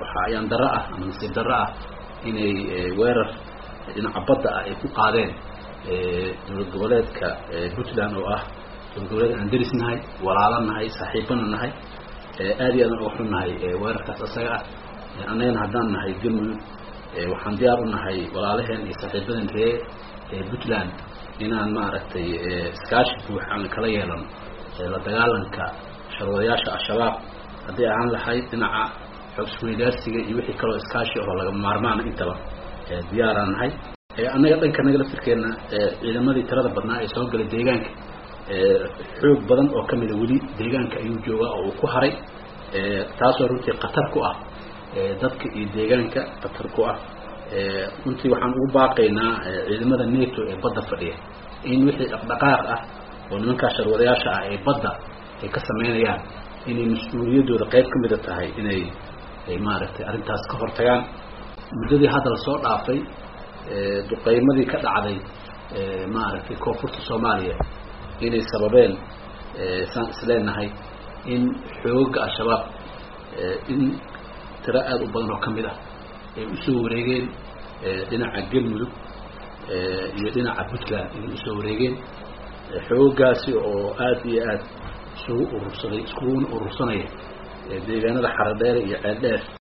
waxaa ayaan darro ah ama nasiib darro ah inay weerar dhinaca badda ah ay ku qaadeen dowlad goboleedka puntland oo ah dowlad goboleed aan deris nahay walaalo nahay saaxiibana nahay aad iyo aadan uga xun nahay weerarkaas isaga ah annagana haddaan nahay galmudug waxaan diyaar u nahay walaalaheen iyo saaxiibadan ree puntland inaan maaragtay iskaashi buux aan kala yeelano la dagaalanka sharwadayaasha al-shabaab haddii ahaan lahayd dhinaca xogsweydaarsiga iyo wixii kaloo iskaashi oo lagama maarmaana intaba diyaaraan nahay annaga dhanka naga laftirkeenna ciidamadii tirada badnaa ee soo galay deegaanka xoog badan oo kamida weli deegaanka ayuu joogaa oo uu ku haray taasoo runtii khatar ku ah dadka iyo deegaanka khatar ku ah runtii waxaan ugu baaqaynaa ciidamada neto ee badda fadhiya in wixii dhaqdhaqaaq ah oo nimankaa sharwadayaasha ah ee badda ay ka sameynayaan inay mas-uuliyaddooda qayb ka mida tahay inay maaragtay arrintaas ka hortagaan muddadii hadda lasoo dhaafay duqeymadii ka dhacday maaragtay koonfurta soomaaliya inay sababeen saan isleenahay in xooga al-shabaab in tiro aada u badan oo ka mid ah ay usoo wareegeen dhinaca galmudug iyo dhinaca puntland inay usoo wareegeen xoogaasi oo aada iyo aada isugu urursaday iskuguna urursanaya deegaanada xaradheere iyo ceeldheer